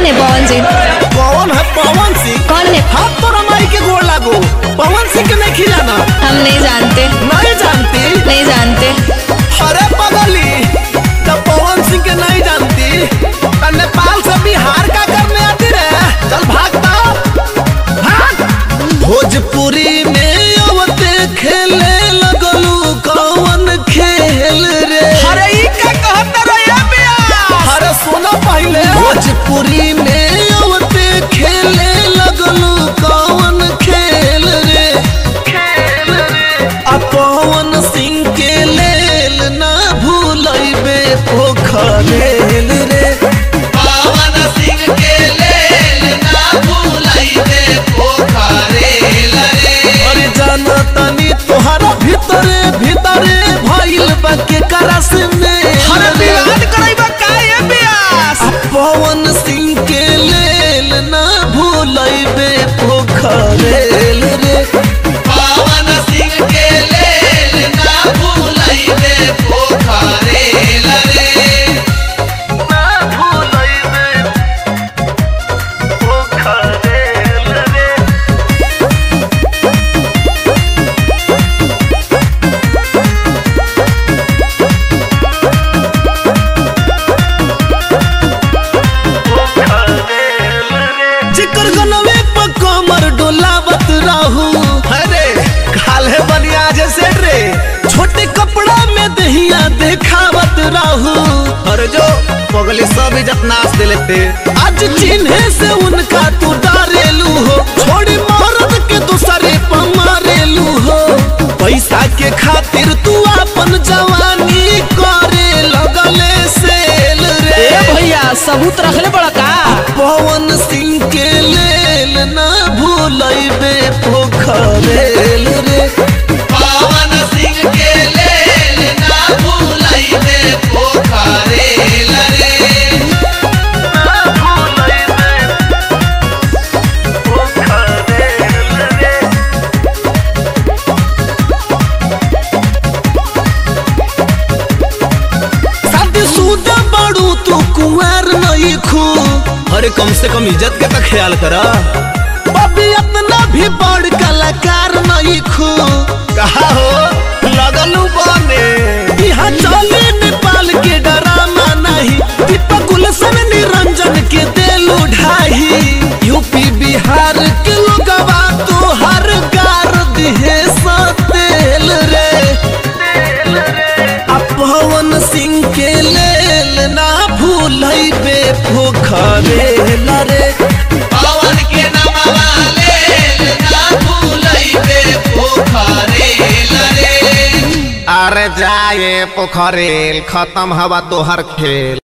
है पवन सिंह कौन है पवन सिंह कौन है हाथ तो रमाई के गोड़ लागो पवन सिंह के नहीं खिलाना हम नहीं जानते नहीं जानती नहीं जानते अरे पगली जब पवन सिंह के नहीं जानती तो नेपाल से बिहार का करने आती रे चल भागता भाग भोजपुरी में अवते खेले लगलू कौन खेल रे अरे ई का कहत रहे बिया अरे सुनो पहले भोजपुरी में अवते खेले लगलू कौन खेल रे खेल रे आ पवन सिंह के लेल ना भूलैबे पोखरेल रे पवन सिंह के लेल ना भूलैबे पोखरेल रे अरे जाना तनी तोहरा भीतरे भीतरे भइल बा के करस में अरे विवाद करैबा काहे बियास आ पवन सिंह के लेल ना भूलैबे पोखरेल रे पवन सिंह के लेल ना भूलैबे पोखरेल रे ना भूलैबे पोखरेल रे जिकर गनवे पर कमर डोलावत रहू अरे काले बनिया जैसे रे छोटे कपड़ा में दहिया देखावत रहू अरे जो पगली सब इज्जत नाच दे लेते आज चिन्हे से उनका तू डारेलू हो छोड़ी मरद के दूसरे पर मारेलू हो पैसा के खातिर तू अपन जवानी करे लगले सेल रे भैया सबूत रखले बड़ा का पवन सिंह के लेल ना भूलैबे पोखरेल रे पवन सिंह के लेल ना भूलैबे पोखरेल रे ना भूलैबे पोखरेल रे शादीशुदा बड़ू तू कुंवर नहीं खू अरे कम से कम इज्जत के तो ख्याल करा बबी अपना भी बड़ कलाकार नहीं खू कहा हो लगलू बने यहाँ चले नेपाल के डरामा नहीं दीपक गुलशन निरंजन के दिल ढाई यूपी बिहार के लोगवा तो हर गार दिहे सतेल रे आ पवन सिंह के लेल ना भूलैबे पोखरेल रे पवन के नमवा लेल ना भूलैबे पोखरेल रे अरे जाए पोखरेल खत्म हवा तोहर खेल